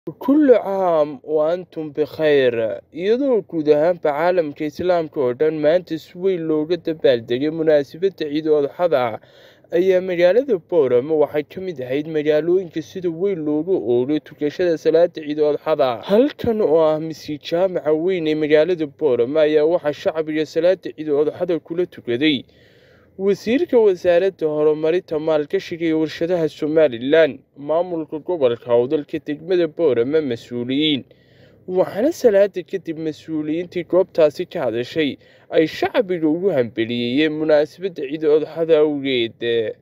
Kullu caam wa antum bikhayr iyadoo guud ahaanba caalamka Islaamka oo dhan maanta si weyn looga dabaaldegay munaasabadda Ciid Adxada ayaa magaalada Boorama waxay ka mid ahayd magaalooyinka sida weyn loogu oogay tukashada salaada Ciid Adxada halkan oo ah masjid jaamaca weyn ee magaalada Boorama ayaa waxaa shacbiga salaada Ciid Adxada kula tukaday wasiirka wasaaradda horumarinta maalgashiga iyo warshadaha Somalilan maamulka gobolka howdalka degmada Boorama mas-uuliyiin waxaana salaada kadib mas-uuliyiintii goobtaasi ka hadashay ay shacbiga ugu hambeliyeen munaasabadda ciid adxada awgeed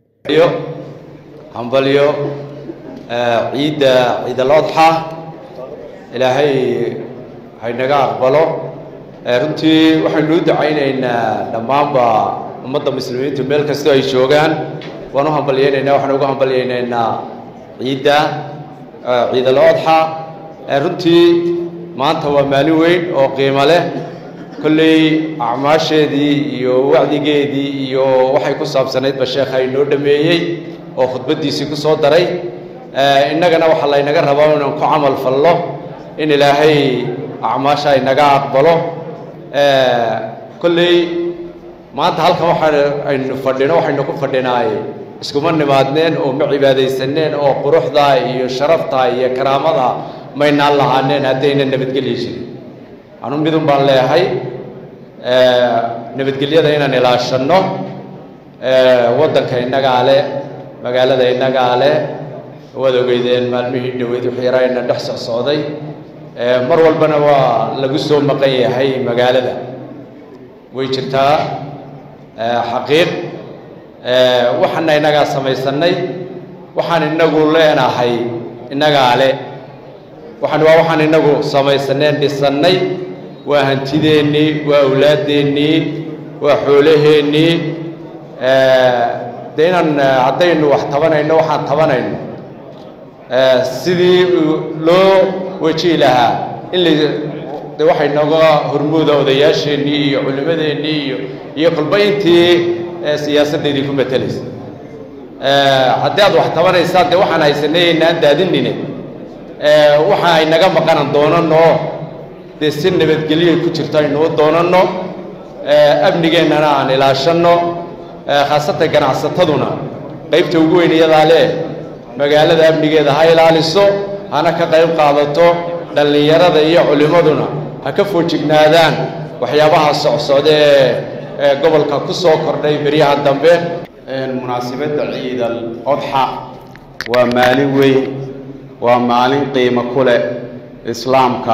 hambalyo ciidda ciid al-adxa ilaahay haynaga aqbalo runtii waxaynu u ducaynaynaa dhammaanba ummadda muslimiintu meel kastoo ay joogaan waan u hambalyaynaynaa waxaan ugu hambalyaynaynaa ciidda ciid al-adxa runtii maanta waa maalin weyn oo qiimo leh kolley acmaasheedii iyo wacdigeedii iyo waxay ku saabsanaydba sheekha inoo dhameeyey oo khudbaddiisii ku soo daray innagana waxaa laynaga rabaa inaan ku camal fallo in ilaahay acmaasha inaga aqbalo kolley maanta halkan waxaa aynu fadhino waxaynu ku fadhinaay iskuma nimaadneen oo ma cibaadaysaneen oo quruxda iyo sharafta iyo karaamada maynaan lahaaneen haddayna nabadgelyi jirin anu midun baan leeyahay nabadgelyada inaan ilaashanno waddanka innagaa leh magaalada innagaa leh waad ogeydeen maalmihii dhaweyd wixii yarayna dhex socsocday mar walbana waa lagu soo maqan yahay magaalada way jirtaa xaqiiq waxaana innagaa samaysanay waxaan innagu leenahay innagaa le waxaan waa waxaan innagu samaysaneen dhisannay waa hantideennii waa awlaadeennii waa xoolaheennii de inaan haddaynu wax tabanayno waxaan tabanayno sidii loo wejihi lahaa in la de waxay nooga hormuuda odayaasheennii iyo culimmadeennii iyo iyo kolba intii siyaasaddeedii ku matelaysa haddii aad wax tabanaysaan dee waxaan haysanay inaan daadinine waxa ay naga maqanan doonanno dee si nabadgelyoay ku jirto aynu u doonanno amnigeennana aan ilaashanno khaasatan ganacsataduna qaybta ugu weyn iyadaa leh magaalada amnigeeda ha ilaaliso hana ka qayb qaadato dhallinyarada iyo culimmaduna ha ka foojignaadaan waxyaabaha socsocda ee gobolka ku soo kordhay beryaha dambe munaasabadda ciid al-adxa waa maalin weyn waa maalin qiimo ku leh islaamka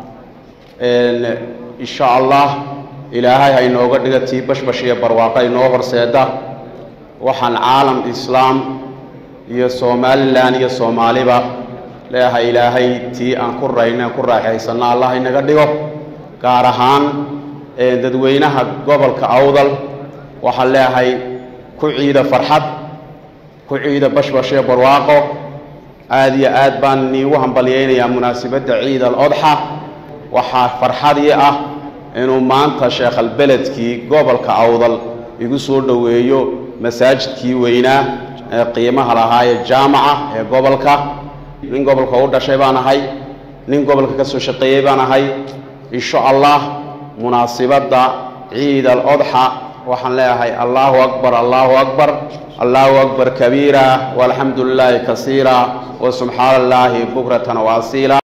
insha allah ilaahay ha inooga dhiga tii bashbash iyo barwaaqa inoo horseeda waxaan caalam islaam iyo somalilan iyo soomaaliba leeyahay ilaahay tii aan ku rayno aan ku raaxaysanno allah inaga dhigo gaar ahaan dadweynaha gobolka awdal waxaan leeyahay ku ciida farxad ku ciida bashbash iyo barwaaqo aada iyo aad baan niigu hambalyaynayaa munaasabadda ciid al-adxa waxaa farxadii ah inuu maanta sheekhalbeledkii gobolka awdal igu soo dhoweeyo masaajidkii weynaa ee qiimaha lahaa ee jaamaca ee gobolka nin gobolka u dhashay baan ahay nin gobolka ka soo shaqeeyey baan ahay insha allah munaasibadda ciid al-adxa waxaan leeyahay allahu akbar allahu akbar allahu akbar kabiira walxamdu lilaahi kasiira wa subxaana allaahi bukratan waasiila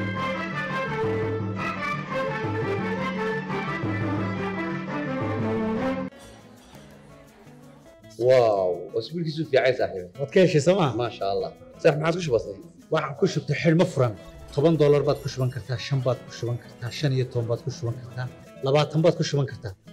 واو اسبوع كيسو في عايز صاحبي waad ka heshay sooma ما شاء الله صح ما عادش بسيط waxaan ku shubtay xidhmo furan toban doolar baad ku shuban kartaa shan baad ku shuban kartaa shan iyo toban baad ku shuban kartaa labaatan baad ku shuban kartaa